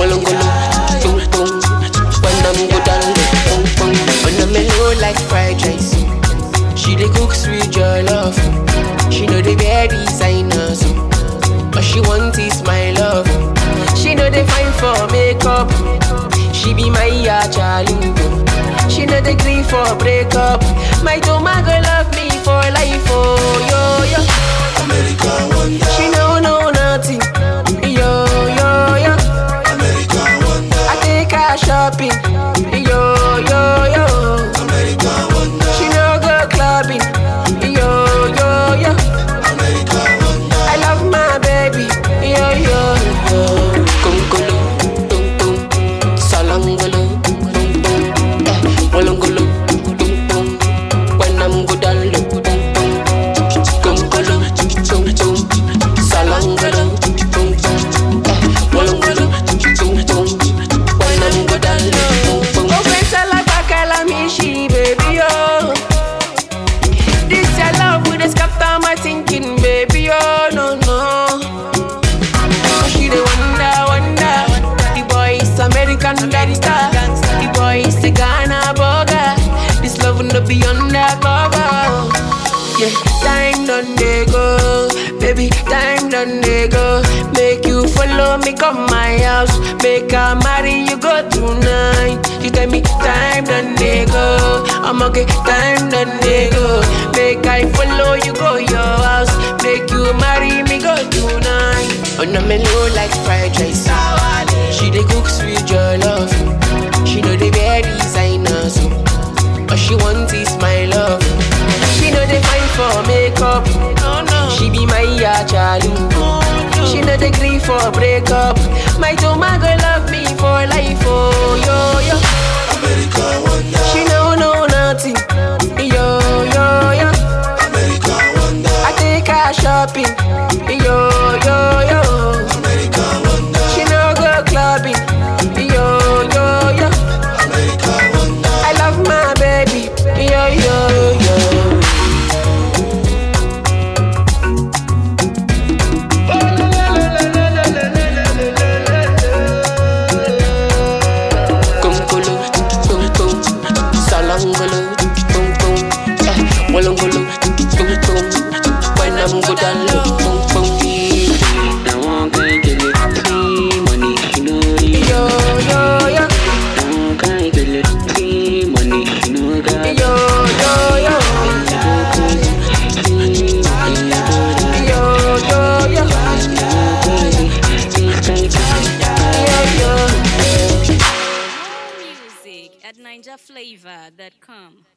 Walongolo, boom boom. When I'm go down, boom boom. When I'm mellow like fried rice. She dey cook sweet jollof. She know the wear designer so. All she want is my love. She know they fine for makeup. She be my achalugo. She know they green for breakup. My tomago love me for life, oh yo yo. America wonder, She know know nothing, yo yo yo. America wonder, I take her shopping, yo yo yo. America wonder, She no go clubbing, yo yo yo. America wonder. I love my baby, yo yo yo. Kongolo, tung tung, salangolo, tung tung, eh, walangolo, tung tung. When I'm good, I look, tung tung. Kongolo, tung tung, salangolo, tung tung, eh, walangolo, tung tung. When I'm good, I look, tung tung. Oh, pensa la bacala, mi she, baby, oh. This your love with a scatter my thinking, baby. Oh no no. Oh, she the wonder, wonder. The boy is American gangster. The boy is a Ghana burger. This love no be undercover. Yeah, time done they go, baby. Time done they go. Make you follow me, come my house. Make I marry you, go tonight. You tell me time done they go. I'm okay, time done they go. Make I follow you, go your house. Make you marry me, go tonight. On a menu like fried rice. She dey cook sweet jollof. She know the wear designer so. All she want is my love. She know they fine for makeup. She be my achalu. She know they green for breakup. My tomago love me for life, oh yo yo. America wonder, She know know nothing, yo yo yo. America wonder, I take her shopping, yo yo yo. America wonder, She no go clubbing, yo yo yo. America wonder. I love my baby, yo yo yo. Kongolo, tum tum, salangolo, tum tum, eh, walangolo, tum tum. When I'm good, I look, tum tum. Now one can get it, see money, you know it. Yo yo yo, Now one can get it, see money, you know that. yo yo yo, yo yo yo, yo yo. Music at NinjaFlavor.com.